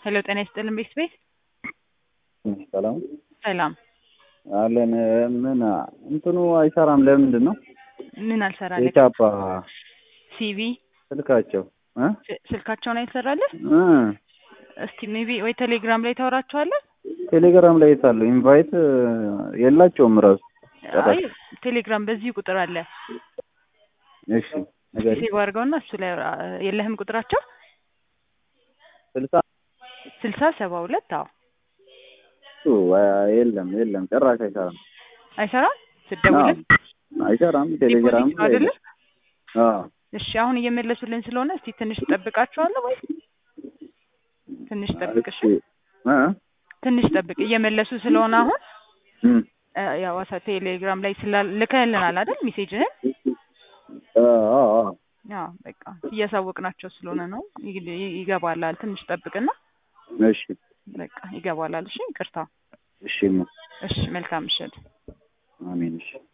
ሄሎ ጤና ይስጥልን ቤት ቤት ሰላም ሰላም አለን። ምን እንትኑ አይሰራም? ለምንድን ነው ምን አልሰራለህ? የቻፓ ሲቪ ስልካቸው እ ስ- ስልካቸውን አይሰራልህ? እ እስቲ ሜቢ ወይ ቴሌግራም ላይ ታወራቸዋለህ? ቴሌግራም ላይ የታለው ኢንቫይት የላቸውም ራሱ አይ ቴሌግራም በዚህ ቁጥር አለ። እሺ ነገር ሴቭ አድርገውና እሱ ላይ አውራ። የለህም ቁጥራቸው ስልሳ ስልሳ ሰባ ሁለት አዎ እሱ የለም የለም ጭራሽ አይሰራም አይሰራም ስደውልም አይሰራም ቴሌግራም ዲፖዚት ነው አይደለ? አዎ እሺ አሁን እየመለሱልን ስለሆነ እስቲ ትንሽ ጠብቃቸዋለሁ ወይ ትንሽ ጠብቅ እሺ እሺ እ ትንሽ ጠብቅ እየመለሱ ስለሆነ አሁን እም እ ያው ዋሳ ቴሌግራም ላይ ስላ- ልከህልናል አይደል ሜሴጅህን አዎ አዎ አዎ በቃ እያሳወቅናቸው ስለሆነ ነው ይግ- ይገባላል ትንሽ ጠብቅና እሺ በቃ ይገባላል እሺ ይቅርታ እሺ እሺ መልካም ምሽት አሜን እሺ